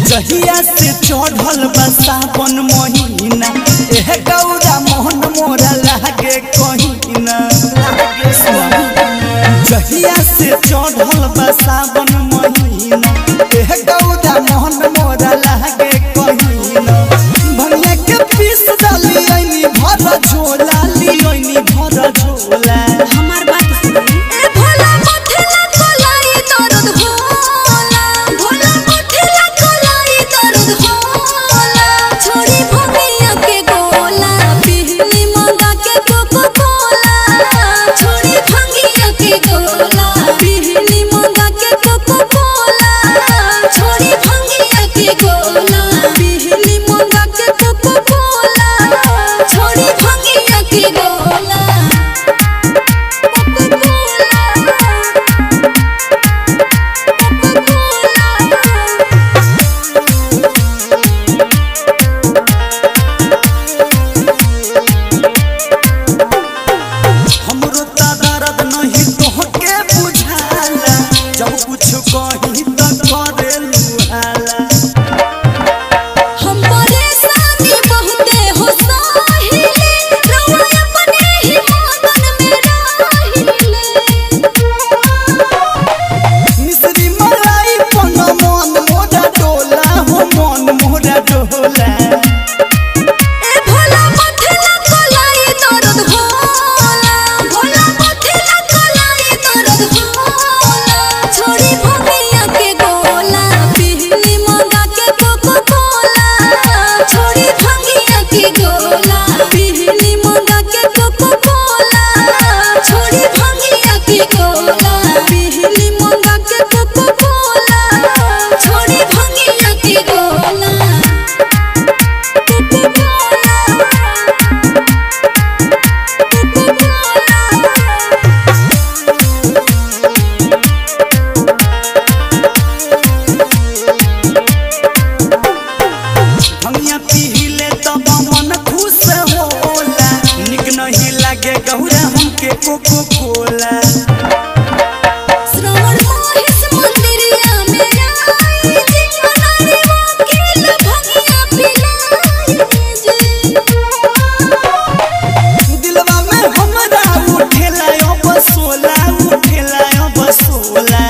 जहिया से चढ़ल बा सावन महीना एह गौरा मोहन मोरा लागे कहीना जहिया से चढ़ल बा सावन महीना एह गौरा मोहन मोरा लागे कहीना भनिया के पीस डाली ऐनी भर झोला ली ऐनी भर झोला हमार बात सुनी ए भोला मथेला कोलाई दर्द होला भोला मथेला कोलाई दर्द होला छोड़ी भमिया के गोला पीली मंगा के कोको कोला छोड़ी भंगिया के गोला पीली मंगा के कोको कोला छोड़ी भंगिया के गोला पीली मंगा के कोको कोला छोड़ी भंगिया के गोला हमरो त दर्द नहीं तोहके बुझाला जब कुछ कही त करे लुहाला हम परेशानी बहुते हो साहिले रवा अपने ही मगन में राहिले मिश्री मलाई पन मन मोरा डोला हो मन मोरा डोला ए भोला मथेला कोलाई दर्द होला भोला मथेला कोलाई दर्द होला छोड़ी भमिया के गोला पीली मंगा के कोको कोला छोड़ी भमिया के गोला पीली मंगा के कोको कोला छोड़ी भमिया के गोला पीली मंगा के कोको कोला छोड़ी भमिया के गोला भंगिया पीले तब मन खुश होला निक नहीं लागे गौरा हमके कोको कोला श्रवण महेश मंदिरिया में आई जी मनारी वकील भंगिया पिलाई जी दिलवा में हमरा उठेला अब सोला उठेला अब सोला